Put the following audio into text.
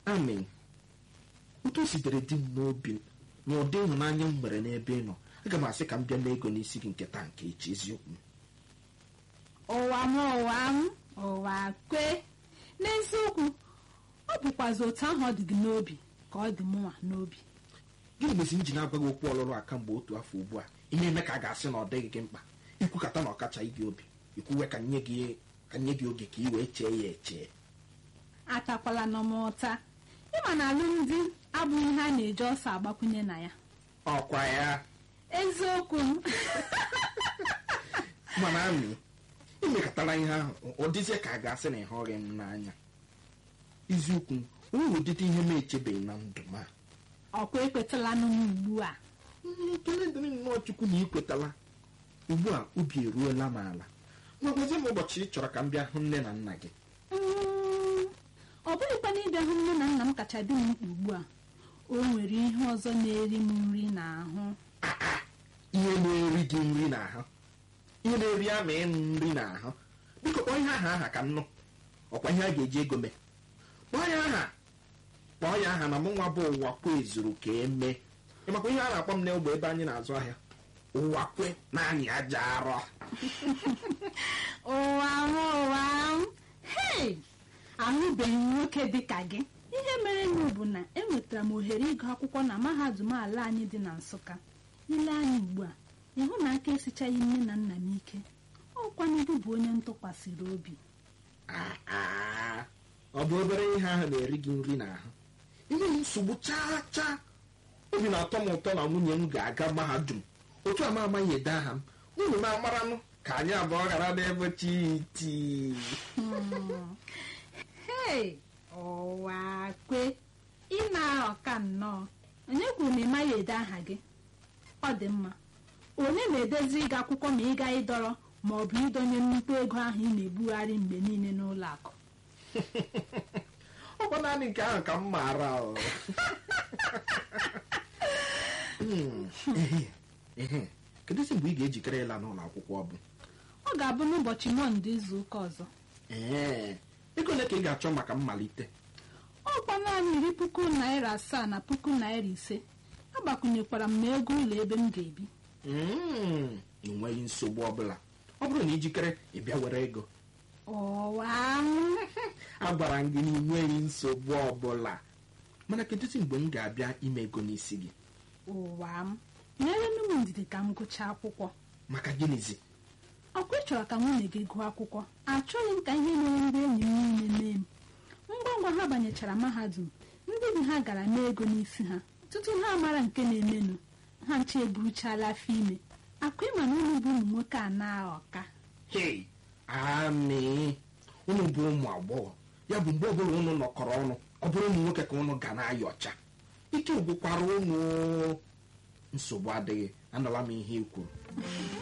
amị otu o sitere di m n'obi na ụdị ịhụnanya m nwere n'ebe ị nọ aga m asị ka m bịa n'ego n'isi gị nke taa nke echi eziokwu ụwa m ụwa m ụwa kwe n'eziokwu ọ bụkwazi otu ahụ ọ dị gị n'obi ka ọ dị mụnwa n'obi gịnị mezi m ji na-agwa gị okwu ọlụlụ a kamgbe otu afọ ugbu a ihe eme ka a ga-asị na ọ dịghị gị mkpa ikwukata na ọkachaghị gị obi ikwuwe ka nye gị ka nye gị oge ka ị wee chee ya eche atakwala nọ m ụta ịma na alụmdi abụghị ihe a na-eji ọsọ agbakwunye na ya ọkwa ya eziokwu m mana amị imekọtara ihe ahụ ọ dịzie ka a ga-asị na ịhụghị m n'anya eziokwu o nwere ụdịdị ihe m echebeghị na ndụ m a ọkwa ekwetala nụ m ugbu a Mm, ekele dịrị nnọọ chukwu na ị kwetala ugbu a obi eruola m ala gwagwazie m ụbọchị ị chọrọ ka m bịa hụ nne na nna gị Mm, ọ bụghịkwa na ịbịa hụ nne na nna m kacha dị m mkpa ugbu a o nwere ihe ọzọ na-eri m nri n'ahụ ihe na-eri gị nri n'ahụ ihe na-eri ama ịnụ nri n'ahụ biko kpọọ ihe aha aha ka m nụ ọkwa ihe a ga-eji ego mee kpọọ ya aha kpọọ ya aha na mụ nwa bụ ụwa kwe zuru ka emee ịmakwa ihe a na-akpọ m n'ogbe ebe anyị na-azụ ahịa ụwa kwe naanị aja arọ ụwa m ụwa m hei ahụbeghị m nwoke dị ka gị ihe mere nụ bụ na enwetara m ohere ịgụ akwụkwọ na mahadum ala anyị dị na nsụka ile anyị ugbu a ịhụ na aka esichaghị nne na nna m ike ọkwa n'ibu bụ onye ntụkwasịrị obi Ah, ah. ọ bụ obere ihe ahụ na-eri gị nri n'ahụ ihe m nsogbu chaa chaa obi na-atọ m ụtọ na nwunye m ga-aga mahadum otu a m amaghị ede aha m unu na-amaranụ ka anyị abụọ ghara n'ebe chiti hei ụwa kwe ị na-aghọ ka nnọọ onye kwuru na ị maghị ede aha gị ọ dị mma onye na-edezi ịga akwụkwọ ma ịga ịdọrọ ma ọ bụ ịdọnye nnukwu ego ahụ ị na-ebugharị mgbe niile n'ụlọ akụ ọ bụ naanị nke ahụ ka m maara o. Hmm, ehe, ehe. kedụzi mgbe ị ga-ejikere ịla n'ụlọ akwụkwọ ọ bụ ọ ga-abụ n'ụbọchị mọnde izu ụka ọzọ ee ego ole ka ị ga-achọ maka mmalite ọkwa naanị iri puku naira asaa na puku naira ise agbakwunyekwara m n'ego ụlọ ebe m ga-ebi Mm, ị nweghị nsogbu ọbụla ọ bụrụ na ijikere ị bịa were ego ụwa agwara m gị na ị nweghị nsogbu ọbụla mana kedụzi mgbe m ga-abịa ime ego n'isi gị ụwa m nyere m ndidi ka m gụchaa akwụkwọ maka gịnịzi ọkwa ị chọrọ ka nwunye gị gụọ akwụkwọ achọghị m ka ihe mere ndị enyi m niile mee m ngwa ngwa ha banyechara mahadum ndị bi ha gara mee ego n'isi ha tutu ha mara nke na-emenụ ha nche eburuchala afọ ime akwa ịma na ụlọ bụ ụmụ nwoke a na-aghọka hei amị unu bụ ụmụ agbọghọ ya bụ mgbe ọbụla unu nọkọrọ ọnụ ọ bụrụ ụmụ nwoke ka unu ga na-ayọcha ike gwụkwara unu nsogbu adịghị anọla m ihe i kwuru